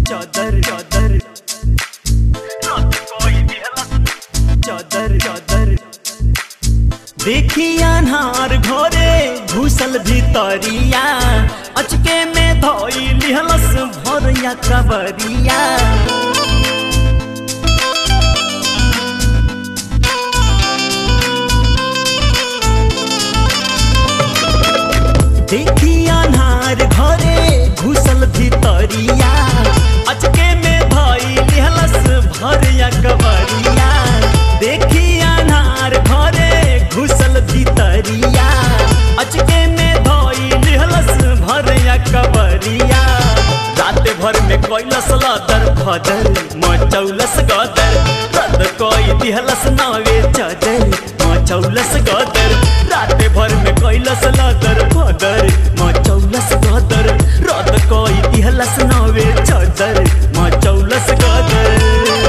चादर चादर चादर चादर देखी अनहार घोरे घुसल भीतरिया अचके में धोई लिहलस भोरिया कबरिया देखी अनहार घरे घुसल भीतरिया अचके में धोई लिहलस भरिया कबरिया देखी अनहार घरे घुसल भीतरिया अचके में धोई लिहलस भरिया कबरिया रात भर में कैलस लदर फदर मचौलस गदर रद कोई दिहलस नावे चादर मचौलस गदर रात भर में कैलस लदर फदर मचौलस गदर रद कोई दिहलस नावे चादर मचौलस गदर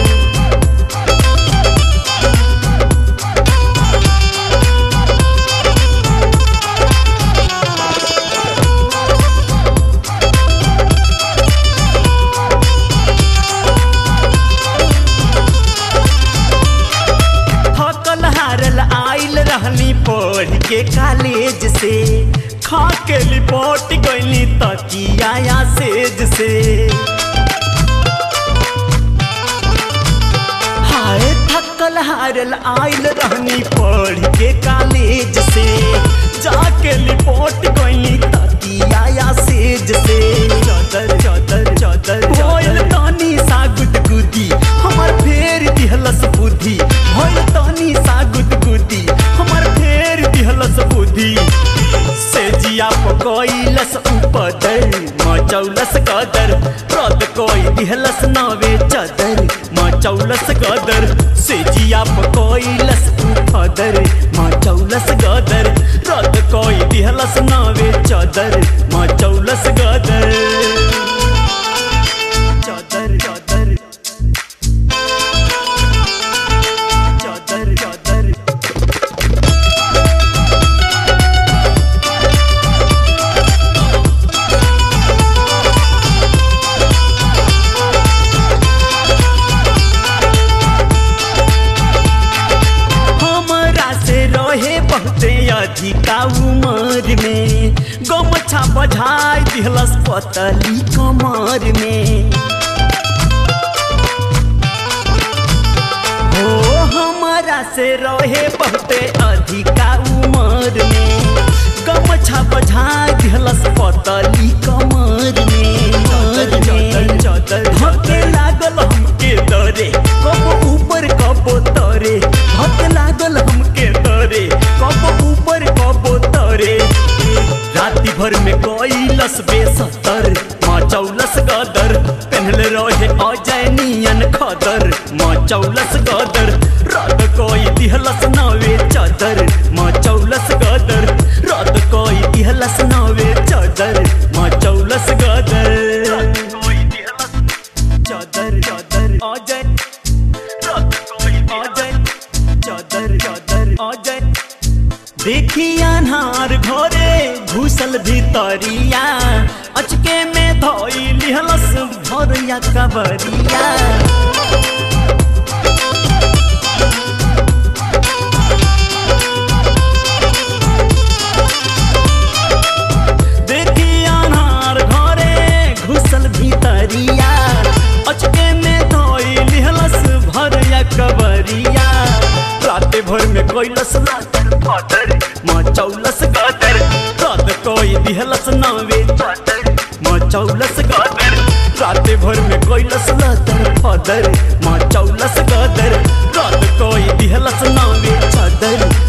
थकल हारल आइल रहनी पढ़ के कॉलेज से खा के लिपट गईली तकिया सेज से हाय थकल हारल आइल रहनी पढ़ के कॉलेज से जाके लिपट गईली तकिया सेज से चादर चादर चादर भोइल तानी सा गुदगुदी हमर फेर दिहलस बुद्धि भोइल तानी सा गुदगुदी हमर फेर दिहलस बुद्धि से जिया पकइलस उपदर मचौलस कदर रद कोई दिहलस नावे चादर मचौलस कदर से जिया पकइलस उपदर मचौलस गदर रद कोई दिहलस नावे चादर मचौलस गदर चादर चादर चादर चादर हमरा से रहे बहुते अधिका उमर में गमछा बझाई दिहलस पतली कमर में हो हमरा से रहे बहुते अधिका उमर में गमछा बझाई दिहलस पतली कमर में मर में धके लागल हमके दरे कब ऊपर कब तरे धक लागल हमके दरे कब ऊपर कब तरे राति भर में कैलस बेसतर मचौलस गदर पहनले रहे अजय नियन खदर मचौलस गदर रद कोई दिहलस नवे चादर मचौलस गदर रद कोई दिहलस नवे चादर मचौलस गदर चादर चादर अजय रद कोई अजय चादर चादर अजय देखी अनहार घरे घुसल भीतरिया अचके में धोई लिहलस भरिया कबरिया देखी अनहार घरे घुसल भीतरिया अचके में धोई लिहलस भरिया कबरिया राते भर में कैलस लातर फातर मचौलस गदर रात कोई दिहलस नावे चादर मचौलस गदर राते भर में कैलस लातर फातर मचौलस गदर रात कोई दिहलस नावे चादर